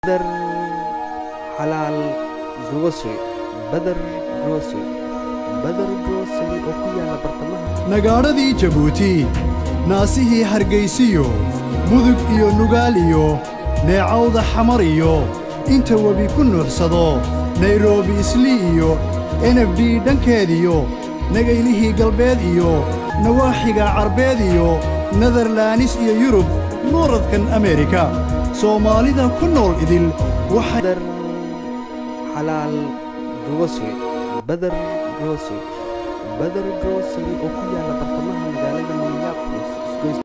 badar xalaal grocery badar grocery badar grocery oo ku yaala bartamaha nagaadhadii jabuuti naasihii hargaysiyo mudug iyo nugaal iyo neecawda xamar iyo inta webi ku nuuxsado nairobi islii iyo enf d dhankeediyo nagaylihii galbeed iyo nawaaxiga carbeed iyo nederlaanis iyo yurub nuuradkan ameerika soomaalida ku nool idil waxay badar xalaal grocery badar grocery badar grocery oo ku yaala bartamaha magaalada